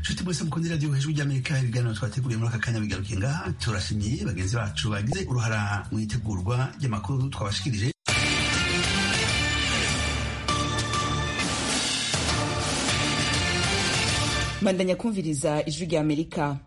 nshuti mwese mukunda radiyo hejuru ry'amerika ibiganiro twateguriye muri aka kanya bigarukiye ngaha turashimiye bagenzi bacu bagize uruhara mu itegurwa ry'amakuru twabashikirije bandanya kumviriza ijwi rya amerika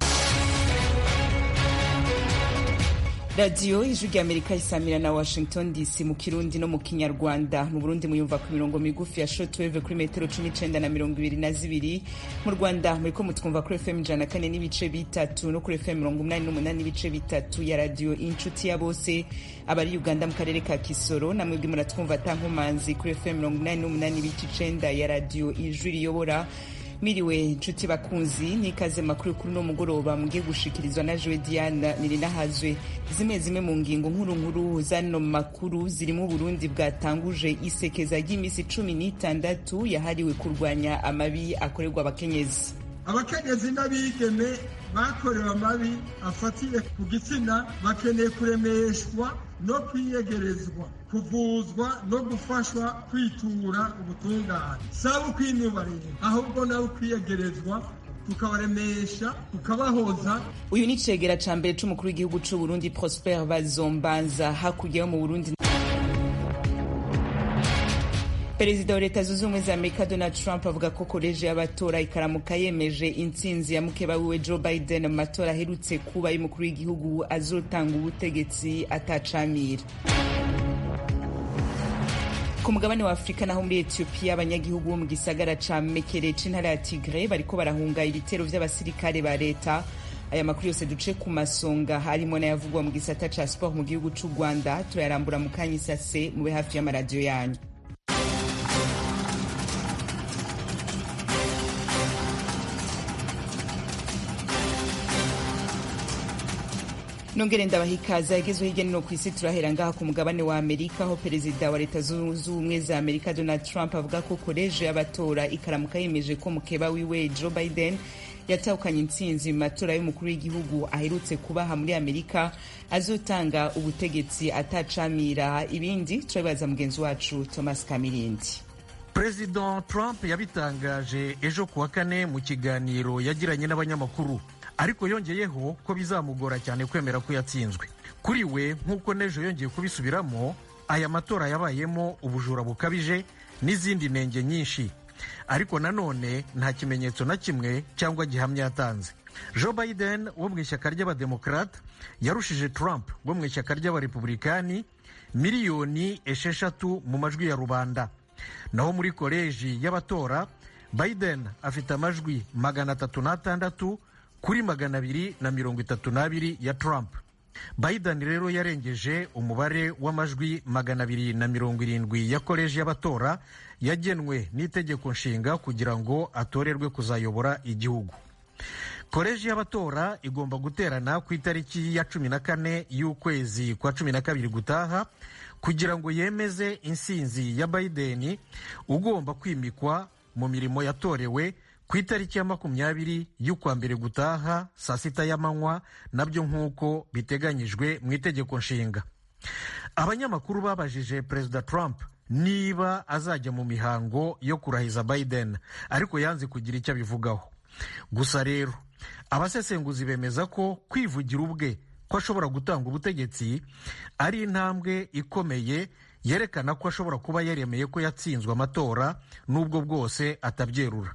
radiyo ijwi rya amerika isamira na washington dc mu kirundi no mu kinyarwanda mu burundi muyumva ku mirongo migufi ya shortwave kuri metero cumi n'icenda na mirongo ibiri na zibiri mu rwanda muriko mutwumva kuri fm ijana na kane n'ibice bitatu no kuri fm mirongo umunani n'umunani n'ibice bitatu ya radiyo inshuti ya bose abari uganda mu karere ka kisoro namwebwe muratwumva atankomanzi kuri fm mirongo umunani n'umunani n'ibice icenda ya radiyo ijwi riyobora miriwe nshuti bakunzi n'ikaze makuru kuri uno mugoroba mugiye gushikirizwa na jowe diana nirinahazwe zimwe zimwe mu ngingo nkuru nkuru zano makuru zirimo uburundi bwatanguje isekeza ry'iminsi cumi n'itandatu yahariwe kurwanya amabi akorerwa abakenyezi abakenyezi n'abigeme bakorewe amabi afatiye ku gitsina bakeneye kuremeshwa no kwiyegerezwa kuvuzwa no gufashwa kwitura ubutungane saba ukwinubarira ahubwo nawe ukwiyegerezwa tukabaremesha tukabahoza uyu ni cegera ca mbere c'umukuru w'igihugu c'uburundi prosper bazombanza hakurya yo mu burundi perezida wa leta zunze ubumwe za amerika donald trump avuga ko koleji y'abatora ikaramuka yemeje intsinzi ya mukeba wiwe joe biden mu matora aherutse kuba y'umukuru w'igihugu azotanga ubutegetsi atacamira ku mugabane wa afurika naho muri etiyopiya abanyagihugu bo mu gisagara ca mekere c'intara ya tigre bariko barahunga ibitero vy'abasirikare ba leta aya makuru yose duce ku masonga harimo n'ayavugwa mu gisata ca sport mu gihugu c'u rwanda turayarambura mu kanya isase mube hafi y'amaradiyo yanyu nongere ndabaha ikaze yagezweho hirya no hino ku isi turahera ngaha ku mugabane wa amerika aho perezida wa leta zunze ubumwe za amerika donald trump avuga ko koleji y'abatora ikaramuka yemeje ko mukeba wiwe joe biden yatahukanye intsinzi mu matora y'umukuru w'igihugu aherutse kubaha muri amerika azotanga ubutegetsi atacamira ibindi turabibaza mugenzi wacu thomas kamirindi perezida trump yabitangaje ejo kuwa kane mu kiganiro yagiranye n'abanyamakuru ariko yongeyeho ko bizamugora cyane kwemera ko yatsinzwe kuri we nk'uko n'ejo yongeye kubisubiramo aya matora yabayemo ubujura bukabije n'izindi ntenge nyinshi ariko nanone nta kimenyetso na kimwe cyangwa gihamya yatanze joe biden wo mu ishyaka ry'abademokarate yarushije trump wo mu ishyaka ry'abarepublikani miliyoni esheshatu mu majwi ya rubanda naho muri koleji y'abatora biden afite amajwi magana atatu n'atandatu kuri magana abiri na mirongo itatu n'abiri ya Trump. Biden rero yarengeje umubare w'amajwi magana abiri na mirongo irindwi ya koleji y'abatora yagenwe n'itegeko nshinga kugira ngo atorerwe kuzayobora igihugu. Koleji y'abatora igomba guterana ku itariki ya cumi na kane y'ukwezi kwa cumi na kabiri gutaha kugira ngo yemeze insinzi ya Biden ugomba kwimikwa mu mirimo yatorewe ku itariki ya makumyabiri y'ukwa mbere gutaha saa sita y'amanywa nabyo nk'uko biteganyijwe mu itegeko nshinga abanyamakuru babajije perezida trump niba azajya mu mihango yo kurahiza biden ariko yanze kugira icyo abivugaho gusa rero abasesenguzi bemeza ko kwivugira ubwe ko ashobora gutanga ubutegetsi ari intambwe ikomeye yerekana ko ashobora kuba yaremeye ko yatsinzwe amatora n'ubwo bwose atabyerura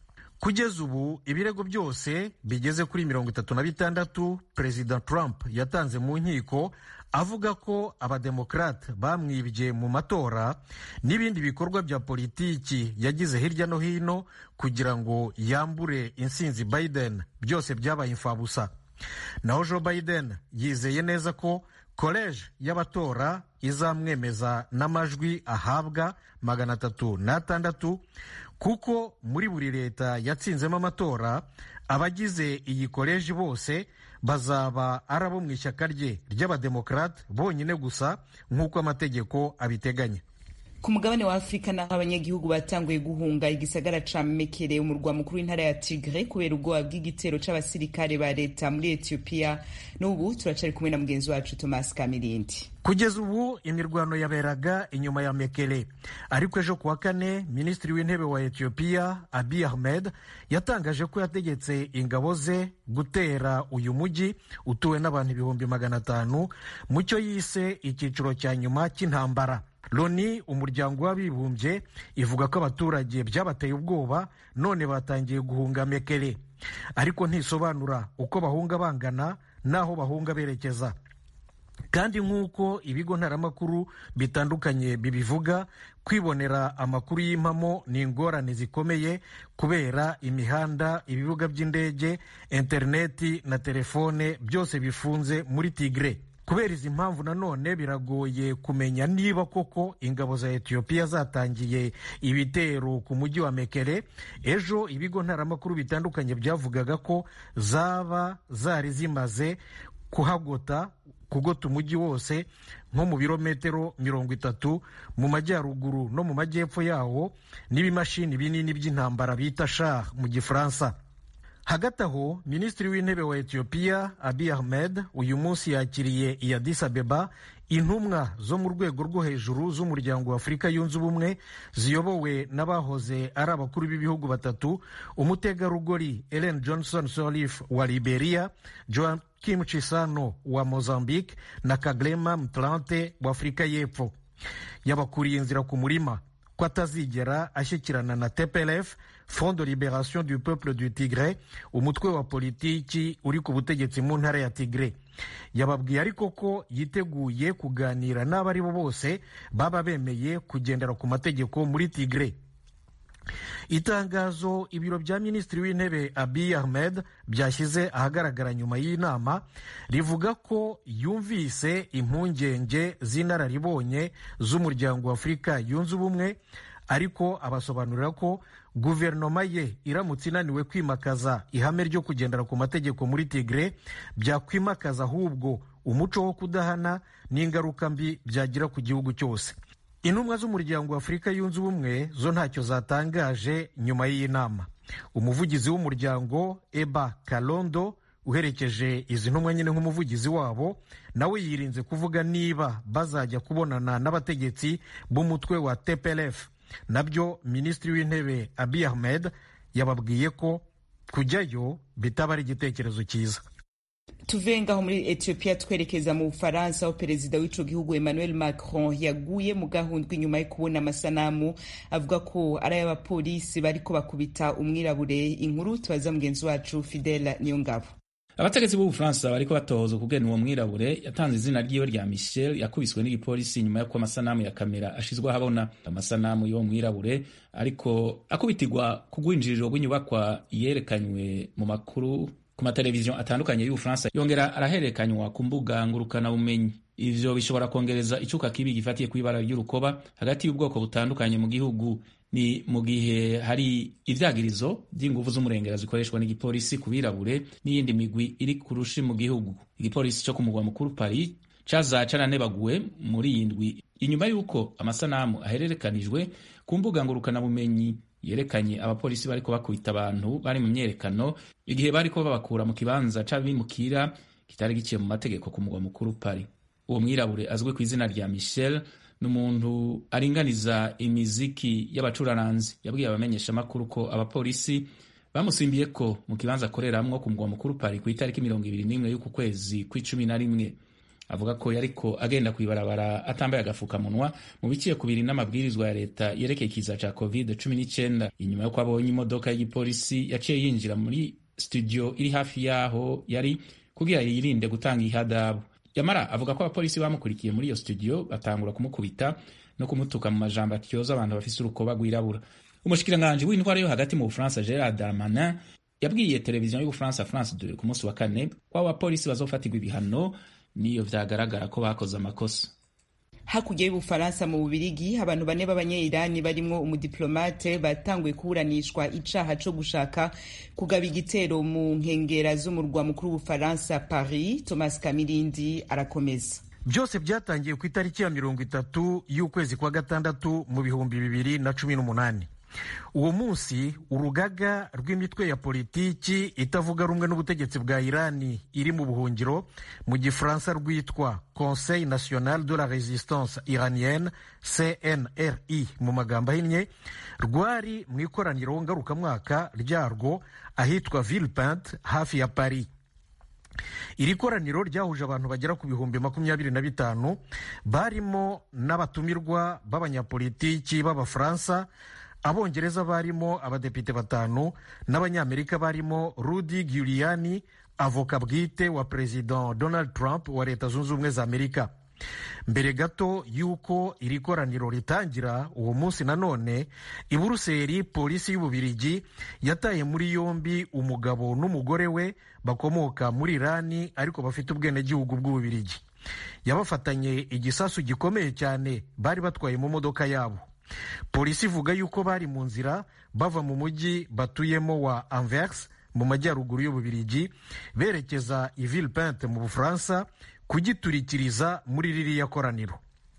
kugeza ubu ibirego byose bigeze kuri mirongo itatu na bitandatu perezida trump yatanze mu nkiko avuga ko abademokarate bamwibye mu matora n'ibindi bikorwa bya politiki yagize hirya no hino kugira ngo yambure insinzi biden byose byabaye imfabusa naho joe biden yizeye neza ko koleji y'abatora izamwemeza n'amajwi ahabwa magana atatu n'atandatu kuko muri buri leta yatsinzemo amatora abagize iyi koleji bose bazaba ari abo mu ishyaka rye ry'abademokarate bonyine gusa nk'uko amategeko abiteganya ku mugabane wa afurika naho abanyagihugu batanguye guhunga igisagara ca mekere umurwa mukuru w'intara ya tigre kubera ubwoba bw'igitero c'abasirikare ba leta muri etiyopiya n'ubu turacari kumwe na mugenzi wacu thomas kamirindi kugeza ubu imirwano yaberaga inyuma ya mekere ariko ejo kuwa kane minisitiri w'intebe wa etiyopiya abi ahmed yatangaje ko yategetse ingabo ze gutera uyu mujyi utuwe n'abantu ibihumbi magana atanu mu cyo yise icyiciro cya nyuma cy'intambara loni umuryango w'abibumbye ivuga ko abaturage byabateye ubwoba none batangiye guhunga mekere ariko ntisobanura uko bahunga bangana n'aho bahunga berekeza kandi nk'uko ibigo ntaramakuru bitandukanye bibivuga kwibonera amakuru y'impamo ni ingorane zikomeye kubera imihanda ibibuga by'indege interineti na telefone byose bifunze muri tigre kubera izi mpamvu nanone biragoye kumenya niba koko ingabo za etiyopiya zatangiye ibitero ku mujyi wa mekere ejo ibigo ntaramakuru bitandukanye byavugaga ko zaba zari zimaze kuhagota kugota umujyi wose nko mu birometero mirongo itatu mu majyaruguru no mu majyepfo yawo n'ibimashini binini by'intambara bita shah mu gifaransa hagati aho minisitiri w'intebe wa etiyopiya abi ahmed uyu munsi yakiriye i addis abeba intumwa zo mu rwego rwo hejuru z'umuryango wa afurika yunze ubumwe ziyobowe n'abahoze ari abakuru b'ibihugu batatu umutegarugori ellen johnson sirleaf wa liberia joaquim chisano wa mozambique na kaglema mtlante wa afurika y'epfo yabakuriye inzira ku murima ko atazigera ashyikirana na tplf front de liberation du peuple du tigre umutwe wa politiki uri ku butegetsi mu ntara ya tigre yababwiye ariko ko yiteguye kuganira n'abo ari bo bose baba bemeye kugendera ku mategeko muri tigre itangazo ibiro bya minisitiri w'intebe abiy ahmed byashyize ahagaragara nyuma y'inama rivuga ko yumvise impungenge z'inararibonye z'umuryango wa afurika yunze ubumwe ariko abasobanurira ko guverinoma ye iramutse inaniwe kwimakaza ihame ryo kugendera ku mategeko muri tigre byakwimakaza ahubwo umuco wo kudahana n'ingaruka mbi byagira ku gihugu cyose intumwa z'umuryango wa afurika yunze ubumwe zo ntacyo zatangaje nyuma y'iyi nama umuvugizi w'umuryango eba kalondo uherekeje izi ntumwa nyine nk'umuvugizi wabo nawe yirinze kuvuga niba bazajya kubonana n'abategetsi b'umutwe wa tplf nabyo minisitiri w'intebe abi ahmed yababwiye ko kujyayo bitaba ari igitekerezo cyiza tuve ngaho muri etiyopiya twerekeza mu bufaransa aho perezida w'ico gihugu emmanuel macron yaguye mu gahundwa inyuma yo kubona amasanamu avuga ko ari ay'abapolisi bariko bakubita umwirabure inkuru tubaza mugenzi wacu fidela niyongabo abategetsi b'ubufaransa bariko batohoza ukugena uwo mwirabure yatanze izina ryiwe rya michel yakubiswe n'igipolisi nyuma y'uko amasanamu ya kamera ashizwe ahabona amasanamu y'uwo mwirabure ariko akubitirwa ku rwinjiriro rw'inyubakwa yerekanywe mu makuru ku mateleviziyo atandukanye y'ubufaransa yongera arahererekanywa ku mbuga ngurukanabumenyi ivyo bishobora kongereza icuka kibi gifatiye kw'ibara ry'urukoba hagati y'ubwoko butandukanye mu gihugu ni mu gihe hari ivyagirizo vy'inguvu z'umurengera zikoreshwa n'igipolisi ku birabure n'iyindi migwi iri ku rushi mu gihugu igipolisi co ku mugwa mukuru paris caza caranebaguwe muri iyi ndwi inyuma y'uko amasanamu ahererekanijwe ku mbuga ngurukanabumenyi yerekanye abapolisi bariko bakubita abantu bari mu myerekano igihe bariko babakura mu kibanza c'abimukira kitari giciye mu mategeko ku mugwa mukuru paris uwo mwirabure azwi ku izina rya michel ni umuntu aringaniza imiziki y'abacuraranzi yabwiye abamenyeshamakuru ko abapolisi bamusimbiye ko mu kibanza akoreramwo ku mugwa mukuru Paris ku itariki mirongo ibiri n'imwe y'uku kwezi kw'icumi na rimwe avuga ko yariko agenda kw'ibarabara atambaye agafukamunwa mu biciye ku biri n'amabwirizwa ya leta yerekeye ikiza ca covid cumi n'icyenda inyuma y'uko abonye imodoka y'igipolisi yaciye yinjira muri studio iri hafi yaho yari kugira yirinde gutanga ihadabu yamara avuga ko abapolisi bamukurikiye muri iyo studio batangura kumukubita no kumutuka mu majambo atyoza abantu bafise urukoba rwirabura umushikiranganji w'intwara yo hagati mu bufaransa gerard darmanin yabwiye televiziyo y'ubufaransa france 2 ku munsi wa kane ko abapolisi bazofatirwa ibihano niyo vyagaragara ko bakoze amakosa hakurya y'ubufaransa mu bubirigi abantu bane b'abanyeyirani barimwo umudiplomate batanguye kuburanishwa icaha co gushaka kugaba igitero mu nkengera z'umurwa mukuru w'ubufaransa paris thomas kamirindi arakomeza byose byatangiye ku itariki ya mirongo itatu y'ukwezi kwa gatandatu mu bihumbi bibiri na cumi n'umunani uwo munsi urugaga rw'imitwe ya politiki itavuga rumwe n'ubutegetsi bwa irani iri mu buhungiro mu gifaransa rwitwa conseil national de la resistance iranienne cnri mu magambo ahinnye rwari mu ikoraniro ngarukamwaka ryarwo ahitwa villepinte hafi ya paris iri koraniro ryahuje abantu bagera ku bihumbi makumyabiri na bitanu barimo n'abatumirwa b'abanyapolitiki b'abafaransa abongereza barimo abadepite batanu n'abanyamerika barimo rudi giuliani avoka bwite wa perezida donald trump wa leta zunze ubumwe za amerika mbere gato y'uko iri koraniro ritangira uwo munsi nanone i buruseli polisi y'ububirigi yataye muri yombi umugabo n'umugore we bakomoka muri irani ariko bafite ubwenegihugu bw'ububirigi yabafatanye igisasu gikomeye cyane bari batwaye mu modoka yabo polisi ivuga yuko bari mu nzira bava mu mujyi batuyemo wa anvers mu majyaruguru y'ububirigi berekeza i villepinte mu bufaransa kugiturikiriza muri ririya koraniro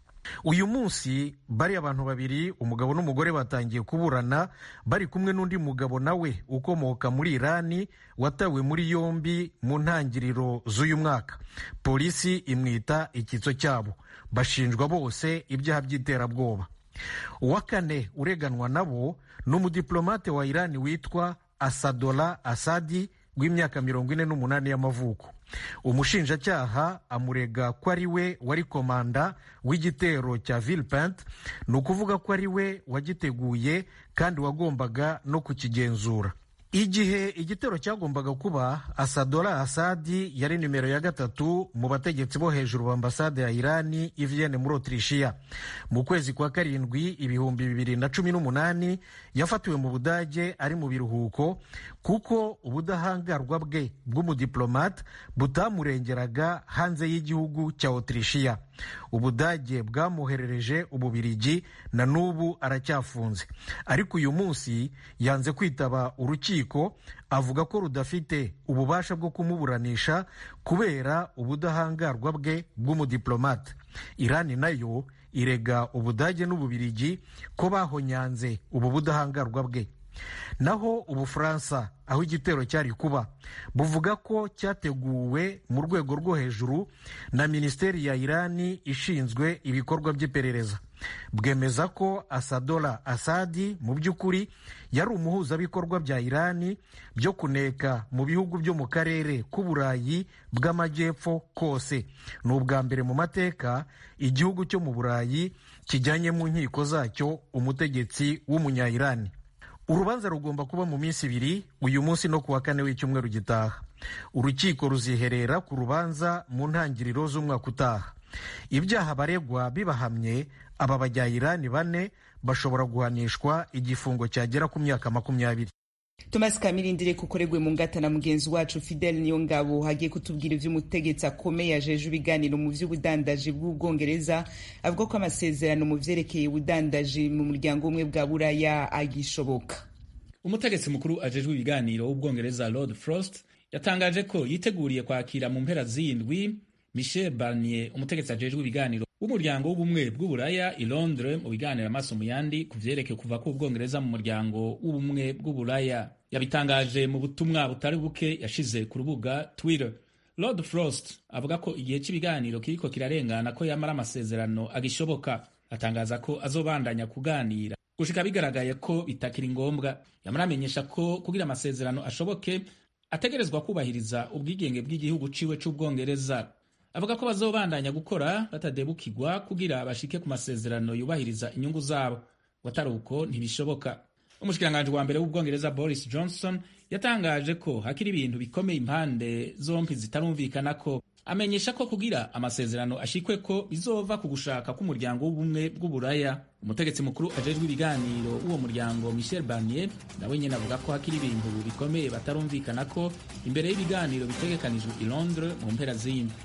uyu munsi bari abantu babiri umugabo n'umugore batangiye kuburana bari kumwe n'undi mugabo nawe ukomoka muri irani watawe muri yombi mu ntangiriro z'uyu mwaka polisi imwita icyitso cyabo bashinjwa bose ibyaha by'iterabwoba uwa kane ureganwa nabo ni umudiplomate wa irani witwa asadola asadi w'imyaka mirongo ine n'umunani y'amavuko umushinjacyaha amurega ko ari we wari komanda w'igitero cya villepinte ni ukuvuga ko ari we wagiteguye kandi wagombaga no kukigenzura igihe igitero cyagombaga kuba asadola asadi yari nimero ya gatatu mu bategetsi bo hejuru ba ambasade ya irani i vienne muri otirishiya mu kwezi kwa karindwi ibihumbi bibiri na cumi n'umunani yafatiwe mu budage ari mu biruhuko kuko ubudahangarwa bwe bw'umudiplomate butamurengeraga hanze y'igihugu cya otirishiya ubudage bwamwoherereje ububirigi na n'ubu aracyafunze ariko uyu munsi yanze kwitaba urukiko avuga ko rudafite ububasha bwo kumuburanisha kubera ubudahangarwa bwe bw'umudiplomate irani nayo irega ubudage n'ububirigi ko bahonyanze ubu budahangarwa bwe naho ubufaransa aho igitero cyari kuba buvuga ko cyateguwe mu rwego rwo hejuru na minisiteri ya irani ishinzwe ibikorwa by'iperereza bwemeza ko asadola asadi mu by'ukuri yari umuhuzabikorwa bya irani byo kuneka mu bihugu byo mu karere k'uburayi bw'amajyepfo kose ni ubwa mbere mu mateka igihugu cyo mu burayi kijyanye mu nkiko zacyo umutegetsi w'umunya-irani urubanza rugomba kuba mu minsi ibiri uyu munsi no ku wa kane w'icyumweru gitaha urukiko ruziherera ku rubanza mu ntangiriro z'umwaka utaha ibyaha baregwa bibahamye aba bajyayirani bane bashobora guhanishwa igifungo cyagera ku myaka makumyabiri Thomas Kamirindire kukoregwe mu ngata na mugenzi wacu Fidel Niyongabo hagiye kutubwira ivy'umutegetsi akomeye ajeje ibiganiro mu vy'ubudandaji bw'ubwongereza avuga ko amasezerano mu vyerekeye ubudandaji mu muryango umwe bwa buraya agishoboka umutegetsi mukuru ajejwe ibiganiro w'ubwongereza Lord Frost yatangaje ko yiteguriye kwakira mu mpera z'indwi Michel Barnier umutegetsi ajejwe ibiganiro w'umuryango w'ubumwe bw'uburaya i Londres mu biganiro amaso mu yandi ku vyerekeye kuva k'ubwongereza mu muryango w'ubumwe bw'uburaya yabitangaje mu butumwa butari buke yashize ku rubuga Twitter Lord Frost avuga ko igihe cy'ibiganiro kiriko kirarengana ko yamara amasezerano agishoboka atangaza ko azobandanya kuganira gushika bigaragaye ko bitakiri ngombwa yamara amenyesha ko kugira amasezerano ashoboke ategerezwa kubahiriza ubwigenge bw'igihugu ciwe c'ubwongereza avuga ko bazobandanya gukora batadebukirwa kugira bashike ku masezerano yubahiriza inyungu zabo watari uko ntibishoboka umushikiranganji wa mbere w'ubwongereza boris johnson yatangaje ko hakiri ibintu bikomeye impande zompi zitarumvikana ko amenyesha ko kugira amasezerano ashikwe ko bizova ku gushaka k'umuryango w'ubumwe bw'uburaya umutegetsi mukuru ajejwe ibiganiro w'uwo muryango michel barnier nawe nyine avuga ko hakiri ibintu bikomeye batarumvikana ko imbere y'ibiganiro bitegekanijwe i londres mu mpera z'indi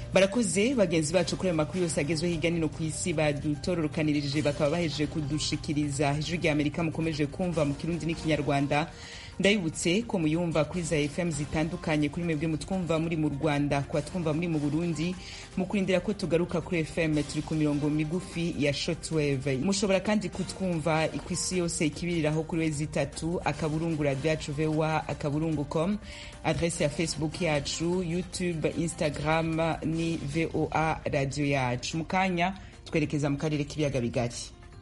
barakoze bagenzi bacu kuri ayo makuru yose agezweho hirya no hino ku isi badutororokanirije bakaba bahejeje kudushikiriza ijwi rya amerika mukomeje kumva mu kirundi n'ikinyarwanda ndabibutse ko muyumva kuri za fm zitandukanye kuri mwebwe mutwumva muri mu rwanda kuba twumva muri mu burundi mu kurindira ko tugaruka kuri fm turi ku mirongo migufi ya shotwave mushobora kandi kutwumva ku isi yose ikibiriraho kuri wezi itatu akaburungu radio yacu voa akaburungu com adrese ya facebook yacu youtube instagram ni voa radio yacu mu kanya twerekeza mu karere k'ibiyaga bigari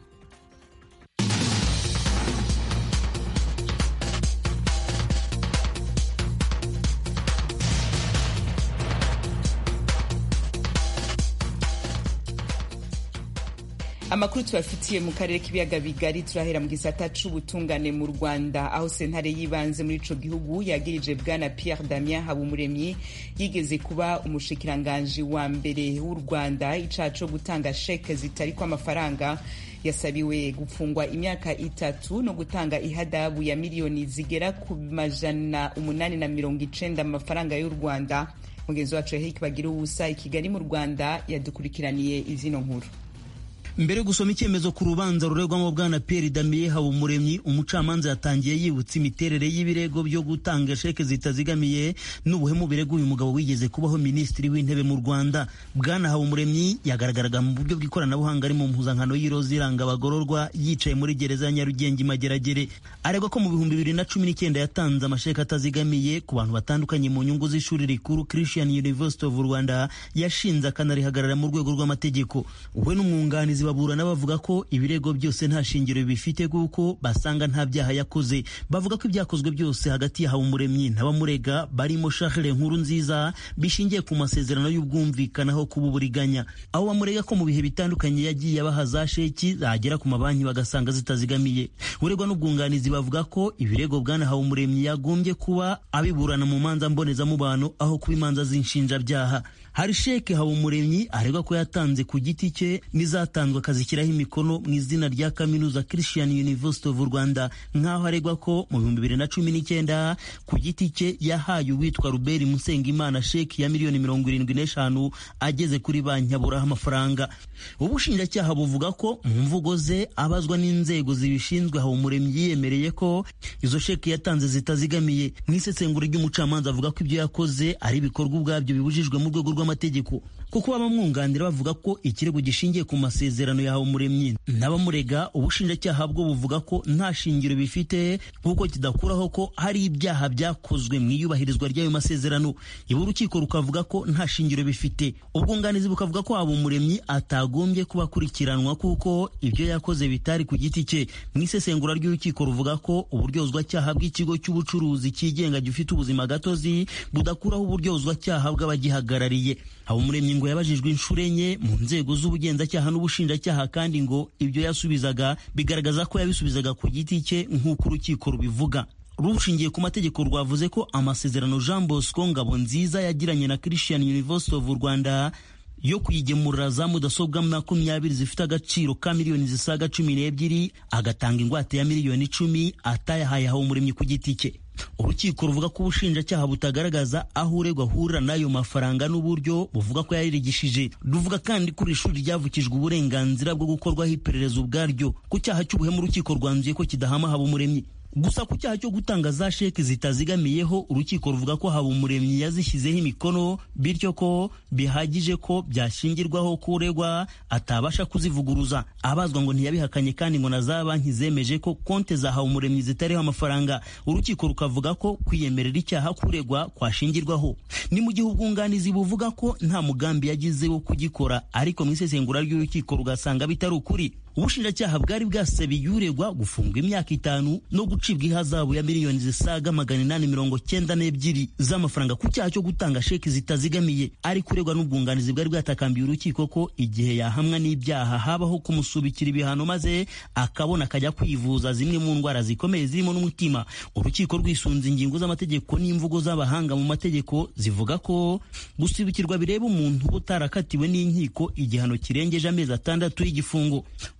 amakuru tubafitiye mu karere k'ibiyaga bigari turahera mu gisata c'ubutungane mu rwanda aho sentare y'ibanze muri ico gihugu yagirije bwana pierre damien habumuremyi yigeze kuba umushikiranganji wa mbere w'u rwanda icaha co gutanga sheke zitariko amafaranga yasabiwe gufungwa imyaka itatu no gutanga ihadabu ya miliyoni zigera ku majana umunani na mirongo icenda mu mafaranga y'u rwanda mugenzi wacu yahiki bagira ubusa i kigali mu rwanda yadukurikiraniye izino nkuru mbere yo gusoma icyemezo ku rubanza ruregwamo bwana Pierre Damien Habumuremyi umucamanza yatangiye yibutsa imiterere y'ibirego byo gutanga sheke zitazigamiye n'ubuhemu birego uyu mugabo wigeze kubaho minisitiri w'intebe mu Rwanda bwana Habumuremyi yagaragaraga mu buryo bw'ikoranabuhanga ari mu mpuzankano y'iroza iranga abagororwa yicaye muri gereza ya Nyarugenge Mageragere aregwa ko mu bihumbi bibiri na cumi n'icyenda yatanze amasheke atazigamiye ku bantu batandukanye mu nyungu z'ishuri rikuru Christian University of Rwanda yashinze akanarihagarara mu rwego rw'amategeko we n'umwunganizi baburana bavuga ko ibirego byose nta shingiro bifite kuko basanga nta byaha yakoze bavuga ko ibyakozwe byose hagati ya Habumuremyi n'abamurega barimo Charles Nkuru nziza bishingiye ku masezerano y'ubwumvikanaho kuba uburiganya aho bamurega ko mu bihe bitandukanye yagiye abaha za sheki zagera ku mabanki bagasanga zitazigamiye uregwa n'ubwunganizi bavuga ko ibirego bwana Habumuremyi yagombye kuba abiburana mu manza mbonezamubano aho kuba imanza z'inshinjabyaha hari sheke Habumuremyi aregwa ko yatanze ku giti cye n'izatanzwe akazishyiraho imikono mu izina rya kaminuza Christian University of Rwanda nk'aho aregwa ko mu bihumbi bibiri na cumi n'icyenda ku giti cye yahaye uwitwa Robert Musengimana sheki ya miliyoni mirongo irindwi n'eshanu ageze kuri banki aburaho amafaranga ubushinjacyaha buvuga ko mu mvugo ze abazwa n'inzego zibishinzwe Habumuremyi yiyemereye ko izo sheki yatanze zitazigamiye mu isesengura ry'umucamanza avuga ko ibyo yakoze ari ibikorwa ubwabyo bibujijwe mu rwego rw'amategeko kuko abamwunganira bavuga ko ikirego gishingiye ku masezerano ya Habumuremyi n'abamurega ubushinjacyaha bwo buvuga ko nta shingiro bifite kuko kidakuraho ko hari ibyaha byakozwe mu iyubahirizwa ry'ayo masezerano ibi urukiko rukavuga ko nta shingiro bifite ubwunganizi bukavuga ko Habumuremyi atagombye kuba akurikiranwa kuko ibyo yakoze bitari ku giti cye mu isesengura ry'urukiko ruvuga ko uburyozwacyaha bw'ikigo cy'ubucuruzi cyigenga gifite ubuzima gatozi budakuraho uburyozwacyaha bw'abagihagarariye Habumuremyi ngo yabajijwe inshuro enye mu nzego z'ubugenzacyaha n'ubushinjacyaha kandi ngo ibyo yasubizaga bigaragaza ko yabisubizaga ku giti cye nk'uko urukiko rubivuga rushingiye ku mategeko rwavuze ko amasezerano Jean Bosco Ngabonziza yagiranye na Christian University of Rwanda yo kuyigemurira za mudasobwa makumyabiri zifite agaciro ka miliyoni zisaga cumi n'ebyiri agatanga ingwate ya miliyoni icumi atayahaye Habumuremyi ku giti cye urukiko ruvuga ko ubushinjacyaha butagaragaza aho uregwa ahurira n'ayo mafaranga n'uburyo buvuga ko yaririgishije ruvuga kandi ko iri shuri ryavukijwe uburenganzira bwo gukorwaho iperereza ubwaryo ku cyaha cy'ubuhemu urukiko rwanzuye ko kidahama Habumuremyi gusa ku cyaha cyo gutanga za sheki zitazigamiyeho urukiko ruvuga ko Habumuremyi yazishyizeho imikono bityo ko bihagije ko byashingirwaho ko uregwa atabasha kuzivuguruza abazwa ngo ntiyabihakanye kandi ngo na za banki zemeje ko konte za Habumuremyi zitariho amafaranga urukiko rukavuga ko kwiyemerera icyaha kuregwa kwashingirwaho ni mu gihe ubwunganizi buvuga ko nta mugambi yagize wo kugikora ariko mu isesengura ry'urukiko rugasanga bitari ukuri ubushinjacyaha bwari bwasabiye uregwa gufungwa imyaka itanu no gucibwa ihazabu ya miliyoni zisaga magana inani mirongo cyenda n'ebyiri z'amafaranga ku cyaha cyo gutanga sheki zitazigamiye ariko uregwa n'ubwunganizi bwari bwatakambiye urukiko ko igihe yahamwa n'ibyaha habaho kumusubikira ibihano maze akabona akajya kwivuza zimwe mu ndwara zikomeye zirimo n'umutima urukiko rwisunze ingingo z'amategeko n'imvugo z'abahanga mu mategeko zivuga ko gusubikirwa bireba umuntu utarakatiwe n'inkiko igihano kirengeje amezi atandatu y'igifungo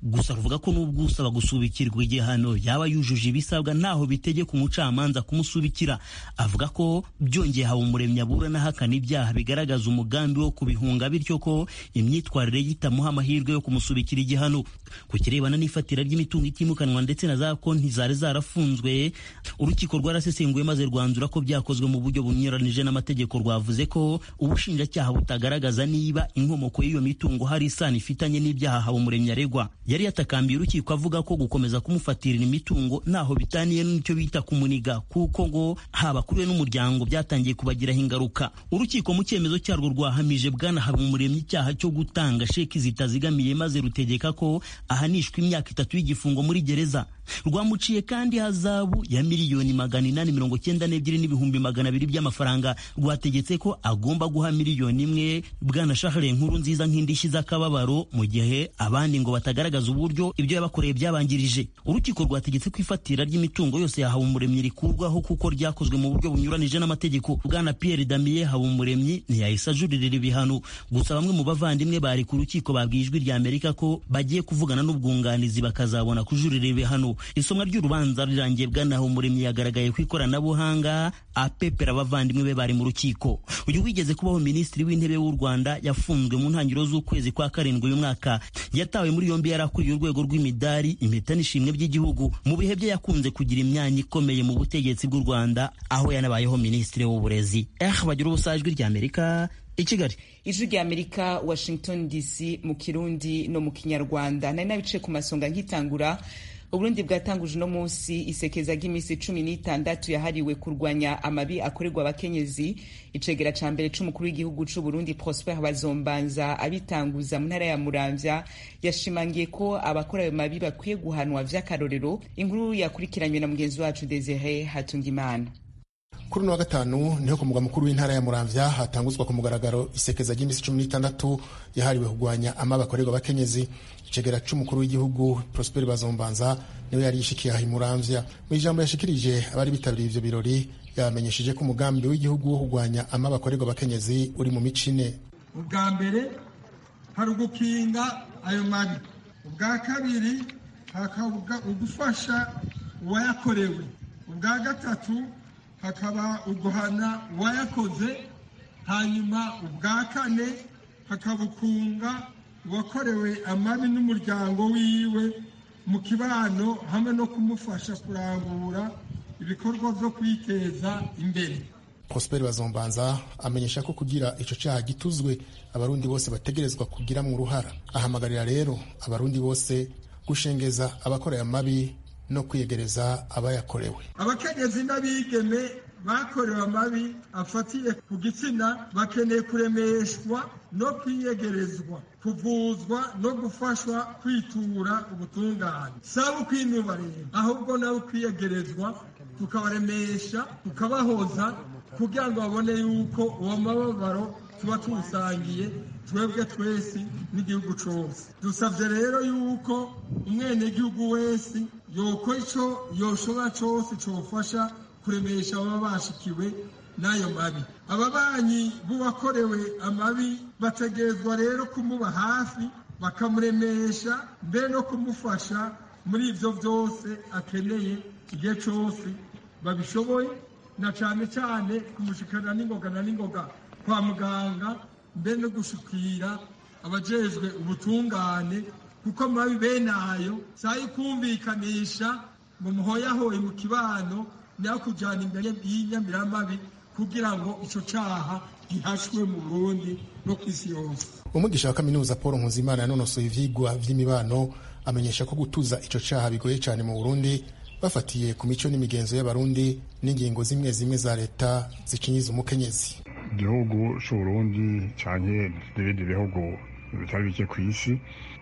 gusa ruvuga ko n'ubwo usaba gusubikirwa igihano yaba yujuje ibisabwa ntaho bitegeka umucamanza kumusubikira avuga ko byongeye Habumuremyi aburana ahakana ibyaha bigaragaza umugambi wo kubihunga bityo ko imyitwarire ye itamuha amahirwe yo kumusubikira igihano ku kirebana n'ifatira ry'imitungo itimukanwa ndetse na za konti zari zarafunzwe urukiko rwarasesenguye maze rwanzura ko byakozwe mu buryo bunyuranije n'amategeko rwavuze ko ubushinjacyaha butagaragaza niba inkomoko y'iyo mitungo hari isano ifitanye n'ibyaha Habumuremyi aregwa yari yatakambiye urukiko avuga ko gukomeza kumufatirira imitungo ntaho bitaniye n'icyo bita kumuniga kuko ngo haba kuri we n'umuryango byatangiye kubagiraho ingaruka urukiko mu cyemezo cyarwo rwahamije bwana Habumuremyi icyaha cyo gutanga sheki zitazigamiye maze rutegeka ko ahanishwa imyaka itatu y'igifungo muri gereza rwamuciye kandi hazabu ya miliyoni magana inani mirongo cyenda n'ebyiri n'ibihumbi magana abiri by'amafaranga rwategetse ko agomba guha miliyoni imwe bwana Charles nkuru nziza nk'indishyi z'akababaro mu gihe abandi ngo batagaragaza uburyo ibyo yabakoreye byabangirije urukiko rwategetse ko ifatira ry'imitungo yose ya Habumuremyi rikurwaho kuko ryakozwe mu buryo bunyuranije n'amategeko bwana Pierre Damien Habumuremyi ntiyahise ajuririra ibihano gusa bamwe mu bavandimwe bari ku rukiko babwiye ijwi rya Amerika ko bagiye kuvugana n'ubwunganizi bakazabona kujurira ibihano isomwa ry'urubanza rirangiye bwana Habumuremyi yagaragaye ku ikoranabuhanga apepera abavandimwe be bari mu rukiko uyu wigeze kubaho minisitiri w'intebe w'u Rwanda yafunzwe mu ntangiriro z'ukwezi kwa karindwi uyu mwaka yatawe muri yombi yari akuriye urwego rw'imidari impeta n'ishimwe by'igihugu mu bihe bye yakunze kugira imyanya ikomeye mu butegetsi bw'u Rwanda aho yanabayeho minisitiri w'uburezi eh bagira ubusajwi ry'Amerika i Kigali ijwi rya amerika washington dc mu kirundi no mu kinyarwanda nari nabicaye ku masonga nkitangura uburundi bwatanguje uno munsi isekeza ry'iminsi cumi n'itandatu yahariwe kurwanya amabi akorerwa abakenyezi icegera ca mbere c'umukuru w'igihugu c'uburundi prosper bazombanza abitanguza mu ntara ya muramvya yashimangiye ko abakora ayo mabi bakwiye guhanwa vy'akarorero inkuru yakurikiranywe na mugenzi wacu desire hatungimana kuri uno wa gatanu niho ku mugwa mukuru w'intara ya muramvya hatanguzwa ku mugaragaro isekeza ry'iminsi cumi n'itandatu yahariwe kurwanya amabi akorerwa abakenyezi icegera c'umukuru w'igihugu prosper bazombanza niwe yari yishikiye aha imuramvya mu ijambo yashikirije abari bitabiriye ivyo birori yamenyesheje ko umugambi w'igihugu wo kurwanya amabi akorerwa abakenyezi uri mu mico ine ubwa mbere hari ugukinga ayo mabi ubwa kabiri hakaba ugufasha uwayakorewe ubwa gatatu hakaba uguhana uwayakoze hanyuma ubwa kane hakaba ukunga uwakorewe amabi n'umuryango wiwe mu kibano hamwe no kumufasha kurangura ibikorwa byo kwiteza imbere prosper bazombanza amenyesha ko kugira ico caha gituzwe abarundi bose bategerezwa kugiramwo uruhara ahamagarira rero abarundi bose gushengeza abakoreye amabi no kwiyegereza abayakorewe abakenyezi n'abigeme bakorewe amabi afatiye ku gitsina bakeneye kuremeshwa no kwiyegerezwa kuvuzwa no gufashwa kwitura ubutungane saba ukwinuba rero ahubwo nawe kwiyegerezwa tukabaremesha tukabahoza kugira ngo babone yuko uwo mababaro tuba tuwusangiye twebwe twese n'igihugu cyose dusabye rero yuko umwenegihugu wese yokora icyo yoshobora cyose cyofasha kuremesha ababa bashikiwe n'ayo mabi ababanyi b'uwakorewe amabi bategerezwa rero kumuba hafi bakamuremesha mbere no kumufasha muri ibyo byose akeneye igihe cyose babishoboye na cyane cyane kumushikana n'ingoga na n'ingoga kwa muganga mbere no gushikira abajejwe ubutungane kuko amabi bene ayo sayi kumvikanisha ngo muhoyahoye mu kibano nayo kujyana imbere y'inyamiramabi kugira ngo icyo cyaha gihashwe mu burundi no ku isi yose umwigisha wa kaminuza paul nkuzimana yanonosoye ivyigwa vy'imibano amenyesha ko gutuza ico caha bigoye cane mu burundi bafatiye ku mico n'imigenzo y'abarundi n'ingingo zimwe zimwe za leta zicinyiza umukenyezi igihugu c'uburundi canke n'ibindi bihugu bitari bike ku isi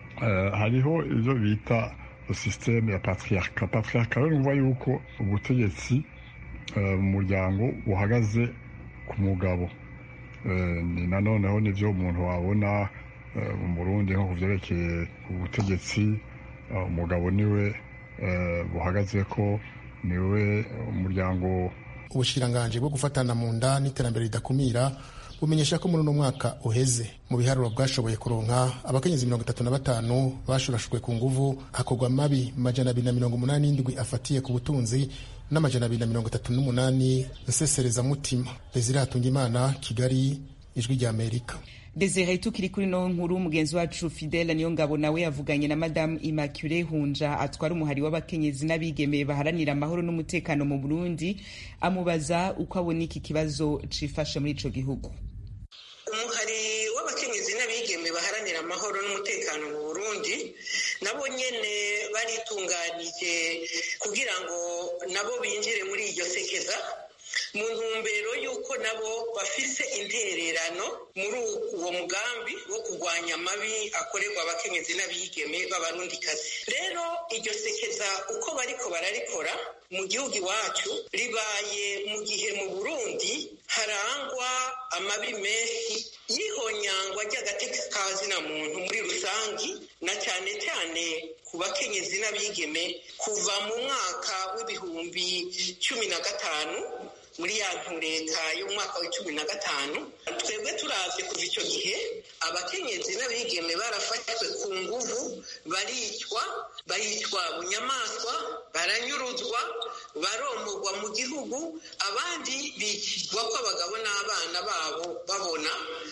hariho ivyo bita systeme ya patriarka patriarka rero numva yuko ubutegetsi mu muryango buhagaze ku mugabo ni nanoneho nivyo umuntu wabona mu burundi nko ku vyerekeye ubutegetsi umugabo niwe buhagaze ko niwe umuryango ubushikiranganji bwo gufatana mu nda n'iterambere ridakumira bumenyesha ko muri uno mwaka uheze mu biharuro bwashoboye kuronka abakenyezi mirongo itatu na batanu bashurashujwe ku nguvu hakorwa mabi majana abiri na mirongo umunani n'indwi afatiye ku butunzi n'amajana abiri na mirongo itatu n'umunani nseserezamutima desire hatungimana kigali ijwi rya amerika desire tukiri kuri no nkuru mugenzi wacu fidele niyo ngabo nawe yavuganye na madamu immaculee hunja atwara umuhari w'abakenyezi n'abigeme baharanira amahoro n'umutekano mu burundi amubaza uko abona iki kibazo cifashe muri ico gihugu umuhari w'abakenyezi n'abigeme baharanira amahoro n'umutekano mu burundi nabo nyene baritunganije kugira ngo nabo binjire muri iryo sekeza mu ntumbero y'uko nabo bafise intererano muri uwo mugambi wo kurwanya amabi akorerwa abakenyezi n'abigeme b'abarundikazi rero iryo sekeza uko bariko bararikora mu gihugu iwacu ribaye mu gihe mu burundi harangwa amabi menshi y'ihonyangwa ry'agatekikazi na muntu muri rusangi na cyane cyane ku bakenyezi n'abigeme kuva mu mwaka w'ibihumbi cumi na gatanu muri ya ntureka y'umwaka wa cumi na gatanu twebwe turavye kuva ico gihe abakenyezi n'abigeme barafashwe ku nguvu baricwa baricwa bunyamaswa baranyuruzwa baromorwa mu gihugu abandi bicirwa ko abagabo n'abana babo babona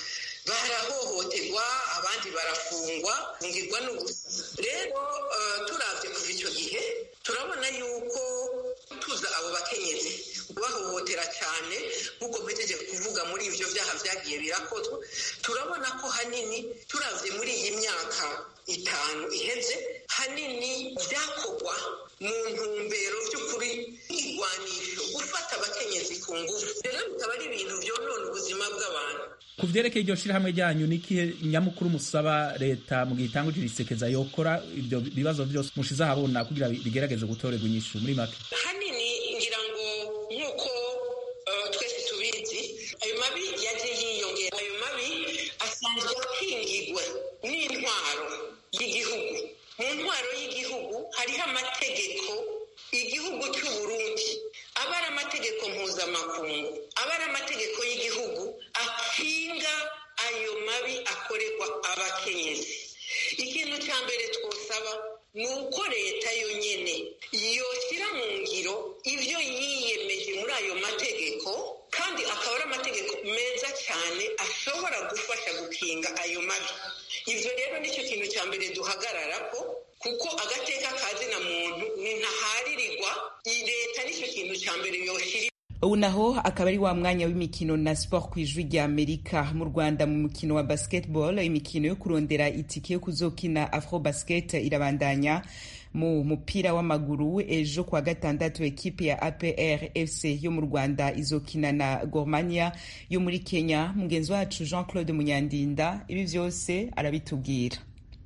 barahohoterwa abandi barafungwa fungirwa n'ubusa rero uh, turavye kuva ico gihe turabona yuko tuza abo bakenyezi bahohotera cyane nk'uko mpejeje kuvuga muri ivyo vyaha vyagiye birakozwa turabona ko hanini turavye muri iyi myaka itanu iheze hanini vyakorwa mu ntumbero vy'ukuri igwanisho gufata abakenyezi ku ngufu rero bikaba ari ibintu vyonona ubuzima bw'abantu ku vyerekeye iryo shirahamwe ryanyu ni ikihe nyamukuru musaba leta mu gihe itanguje irisekeza yokora ibyo bibazo vyose mushize ahabona kugira bigerageze gutorerwa inyishu muri make hanini ngira ngo nk'uko uh, twese tubizi ayo mabi yagiye yiyongera ayo mabi asanzwe akingigwe n'intwaro y'igihugu mu ntwaro y'igihugu hariho amategeko igihugu cy'uburundi aba ari amategeko mpuzamakungu aba ari amategeko y'igihugu akinga ayo mabi akorerwa abakenyezi ikintu cya mbere twosaba ni uko leta yonyine yoshyira mu ngiro ibyo yiyemeje muri ayo mategeko kandi akaba ari amategeko meza cyane ashobora gufasha gukinga ayo mabi ibyo rero nicyo kintu cya mbere duhagarara ko kuko agateka kazina muntu ni ntaharirirwa leta nicyo kintu cya mbere yoshyira ubu naho akaba ari wa mwanya w'imikino na sport ku ijwi rya amerika mu rwanda mu mukino wa basketball imikino yo kurondera itike yo kuzokina afro basket irabandanya mu mupira w'amaguru ejo kuwa gatandatu ekipe ya apr fc yo mu rwanda izokina na gormania yo muri kenya mugenzi wacu jean claude munyandinda ibi byose arabitubwira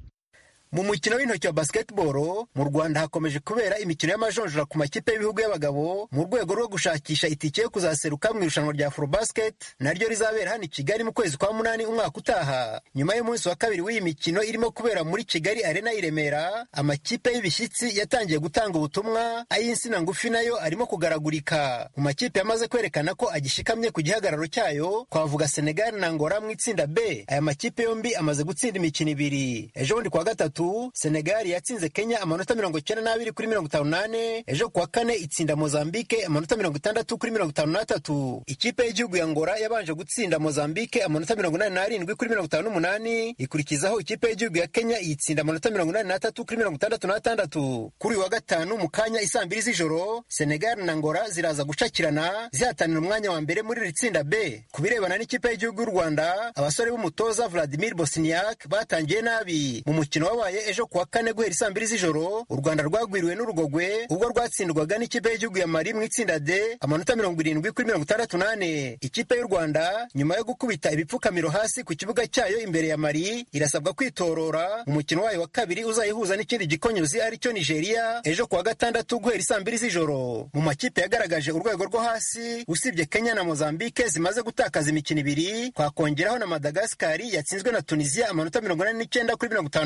mu mukino w'intoki wa basketball mu rwanda hakomeje kubera imikino y'amajonjora ku makipe y'ibihugu y'abagabo mu rwego rwo gushakisha itike yo kuzaseruka mu irushanwa rya afrobasket naryo rizabera hano i kigali mu kwezi kwa munani umwaka utaha nyuma y'umunsi wa kabiri w'iyi mikino irimo kubera muri kigali arena i remera amakipe y'ibishyitsi yatangiye gutanga ubutumwa ay'insina ngufi nayo arimo kugaragurika mu makipe yamaze kwerekana ko agishikamye ku gihagararo cyayo twavuga senegal na ngora mu itsinda b aya makipe yombi amaze gutsinda imikino ibiri ejo bundi kuwa gatatu senegali yatsinze kenya amanota mirongo icyenda n'abiri kuri mirongo itanu n'ane ejo kuwa kane itsinda mozambike amanota mirongo itandatu kuri mirongo itanu n'atatu ikipe y'igihugu ya ngora yabanje gutsinda mozambike amanota mirongo inani n'arindwi kuri mirongo itanu n'umunani ikurikizaho ikipe y'igihugu ya kenya iyitsinda amanota mirongo inani n'atatu kuri mirongo itandatu n'atandatu kuri uyu wa gatanu mu kanya isaa mbiri z'ijoro senegali na ngora ziraza gucakirana zihatanira umwanya wa mbere muri iri tsinda b ku birebana n'ikipe y'igihugu y'u rwanda abasore b'umutoza vladimir bosniak batangiye nabi mu mukino wabaye ejo kuwa kane guhera isaa mbiri z'ijoro u rwanda rwagwiriwe n'urugogwe ubwo rwatsindwaga n'ikipe y'igihugu ya mari mu itsinda d amanota mirongo irindwi kuri mirongo itandatu n'ane ikipe y'u rwanda nyuma yo gukubita ibipfukamiro hasi ku kibuga cyayo imbere ya mari irasabwa kwitorora mu mukino wayo wa kabiri uzayihuza n'ikindi gikonyozi aricyo nigeria ejo kuwa gatandatu guhera isaa mbiri z'ijoro mu makipe yagaragaje urwego rwo hasi usibye kenya na mozambike zimaze gutakaza imikino ibiri twakongeraho na madagasikari yatsinzwe na tunisia amanota mirongo inani n'icyenda kuri mirongo itanu n'abiri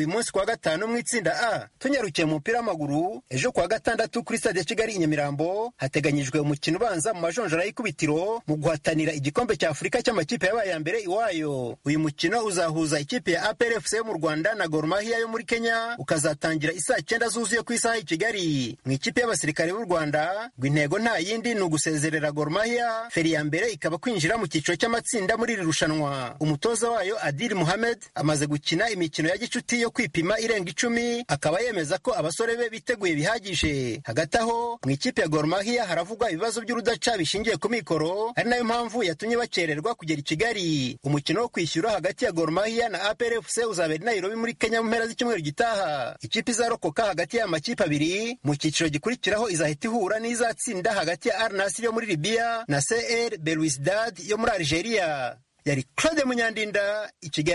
uyu munsi kuwa gatanu mu itsinda a tunyarukiye mu mupira w'amaguru ejo kuwa gatandatu kuri stade ya kigali i nyamirambo hateganyijwe umukino ubanza mu majonjora y'ikubitiro mu guhatanira igikombe cya afurika cy'amakipe yabaye ya mbere iwayo uyu mukino uzahuza ikipe ya APRFC yo mu rwanda na Gor Mahia yo muri kenya ukazatangira isaa cyenda zuzuye ku isaha i kigali mu ikipe y'abasirikare b'u rwanda ngo intego nta yindi ni ugusezerera Gor Mahia feri ya mbere ikaba kwinjira mu cyiciro cy'amatsinda muri iri rushanwa umutoza wayo adil muhamed amaze gukina imikino ya gicuti yo kwipima irenga icumi akaba yemeza ko abasore be biteguye bihagije hagati aho mu ikipe ya Gor Mahia haravugwa ibibazo by'urudaca bishingiye ku mikoro ari nayo mpamvu yatumye bakererwa kugera i kigali umukino wo kwishyura hagati ya Gor Mahia na APRFC uzabera i Nairobi muri Kenya mu mpera z'icyumweru gitaha ikipe izarokoka hagati y'aya makipe abiri mu cyiciro gikurikiraho izahita ihura n'izatsinda hagati ya Al Nassr yo muri Libya na CR Belouizdad yo muri Algeria yari Claude Munyandinda i Kigali